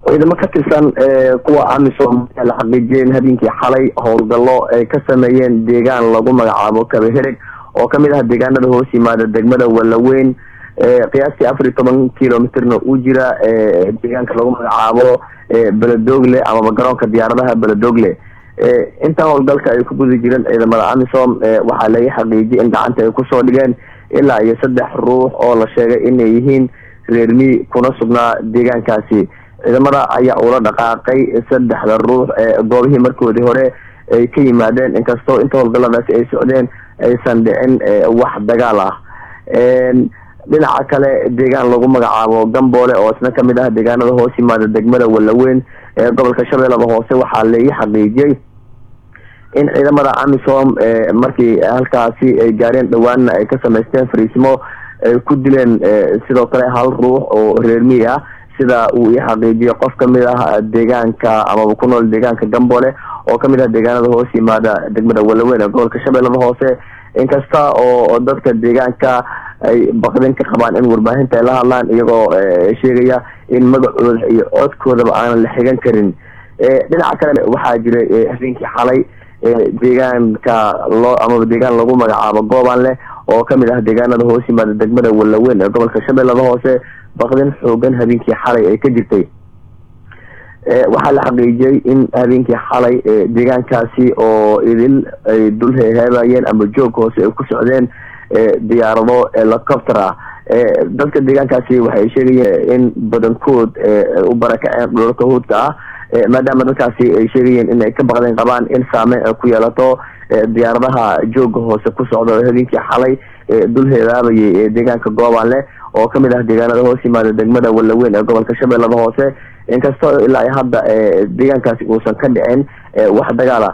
ciidamo ka tirsan kuwa amisom ayaa la xaqiijiyeen habeenkii xalay howlgallo ay ka sameeyeen deegaan lagu magacaabo kabahereg oo kamid ah deegaanada hoos yimaada degmada walaweyn qiyaastii afar iyo toban kilomitrna u jira deegaanka lagu magacaabo beledogle amaba garoonka diyaaradaha beledogle inta howlgalka ay ku guda jireen ciidamada amisom waxaa laga xaqiijiyay in gacanta ay kusoo dhigeen ilaa iyo saddex ruux oo la sheegay inay yihiin reermi kuna sugnaa deegaankaasi ciidamada ayaa ula dhaqaaqay saddexda ruux goobihii markoodii hore ay ka yimaadeen inkastoo inta howlgaladaasi ay socdeen aysan dhicin wax dagaal ah dhinaca kale deegaan lagu magacaabo gamboole oo isna kamid ah deegaanada hoos yimaada degmada walaweyn ee gobolka shabeellada hoose waxaa laii xaqiijiyey in ciidamada amisom markii halkaasi ay gaareen dhawaanna ay ka samaysteen fariisimo ay ku dileen sidoo kale hal ruux oo reermi ah sida uu ii xaqiijiyay qof kamid ah deegaanka amaba ku nool deegaanka gamboole oo kamid ah deegaanada hoos yimaada degmada walaweyn ee gobolka shabeellada hoose inkasta oo dadka deegaanka ay baqdin ka qabaan in warbaahinta ay la hadlaan iyagoo sheegaya in magacooda iyo codkoodaba aanan la xigan karin dhinaca kale waxaa jiray habeenkii xalay deegaanka loo amaba deegaan lagu magacaabo gooban leh oo kamid ah deegaanada hoos yimaada degmada walaweyn ee gobolka shabeellada hoose baqdin xoogan habeenkii xalay ay ka jirtay waxaa la xaqiijiyey in habeenkii xalay deegaankaasi oo idil ay dul heeheebayeen ama joog hoose ay ku socdeen diyaarado helicopter ah dadka deegaankaasi waxay sheegayeen in badankood u barakaceen dhulalka huudka ah maadaama dadkaasi ay sheegayeen in ay ka baqdeen qabaan in saameyn ay ku yeelato diyaaradaha jooga hoose ku socda oo habeenkii xalay dul heebaabayay deegaanka gooban leh oo kamid ah deegaanada hoos yimaada degmada walaweyn ee gobolka shabeellada hoose inkastoo ilaa hadda deegaankaasi uusan ka dhicin wax dagaala